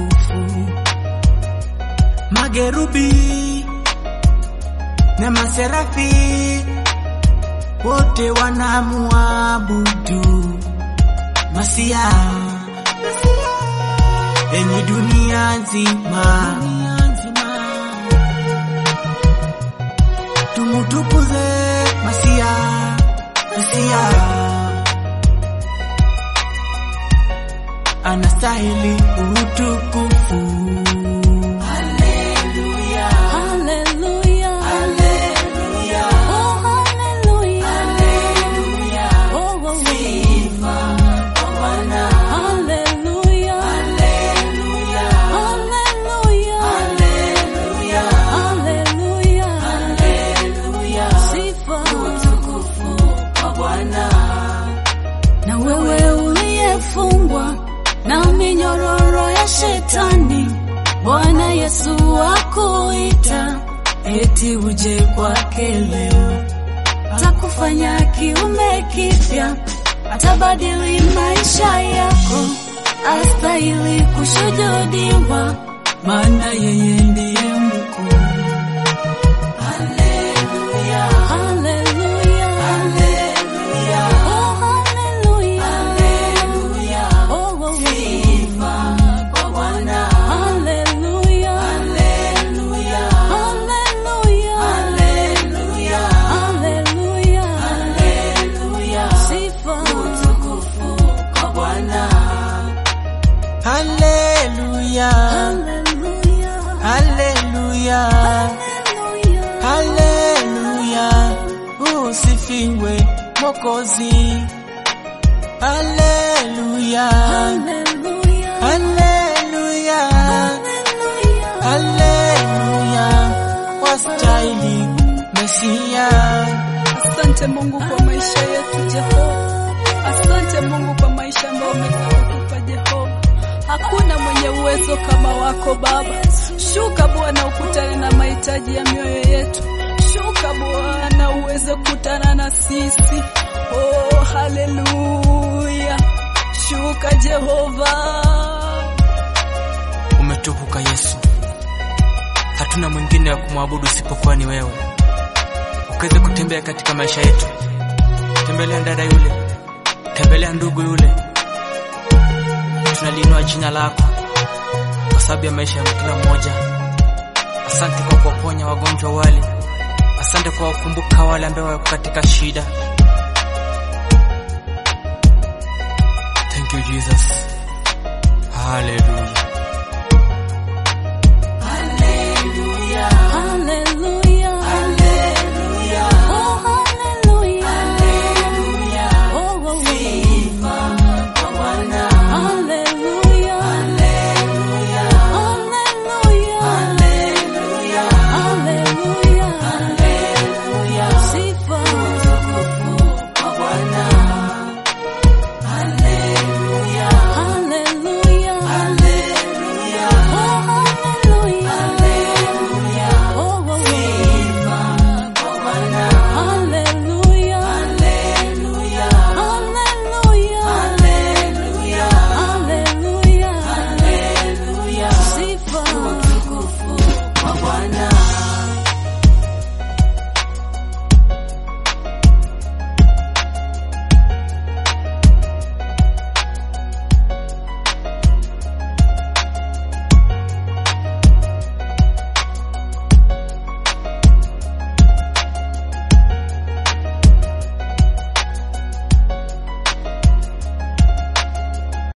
utukufu. Magerubi na maserafi wote wanamuabudu Masia, enyi dunia nzima, tumutukuze Masia, Masia anastahili utukufu. Haleluya, Hallelujah. haleluya, Oh, hallelujah. haleluya. Oh, oh, Sifa kwa Bwana. hallelujah. Haleluya, Hallelujah. haleluya, Hallelujah. haleluya. Sifa. Utukufu kwa Bwana. Na wewe uliyefungwa na minyororo ya shetani, Bwana Yesu akuita eti uje kwake leo, atakufanya kiumbe kipya, atabadili maisha yako, astahili kushujudiwa, maana yeye ndiye mkuu. Haleluya, Haleluya, haleluya, oh haleluya, haleluya. oh oh, Sifa kwa Bwana. haleluya, Haleluya, haleluya, haleluya, haleluya, haleluya. sifa. Utukufu kwa Bwana. Haleluya, Haleluya, haleluya, haleluya, haleluya. Usifiwe Mwokozi. Haleluya, haleluya, haleluya, haleluya. haleluya. Wastahili Mesia. Asante Mungu kwa maisha yetu Jehova. Asante Mungu kwa maisha ambayo umeweza kutupa Jehova. Hakuna mwenye uwezo kama wako Baba. Shuka Bwana, ukutane na mahitaji ya mioyo yetu. Shuka Bwana, uweze kukutana na sisi. Oh, haleluya. Shuka Jehova. Umetukuka Yesu, hatuna mwingine wa kumwabudu isipokuwa ni wewe. Ukaweze kutembea katika maisha yetu, tembelea dada yule, tembelea ndugu yule. Tunaliinua jina lako kwa sababu ya maisha ya kila mmoja. Asante kwa kuwaponya wagonjwa wale, asante kwa kukumbuka wale ambao wako katika shida. Thank you Jesus, haleluya.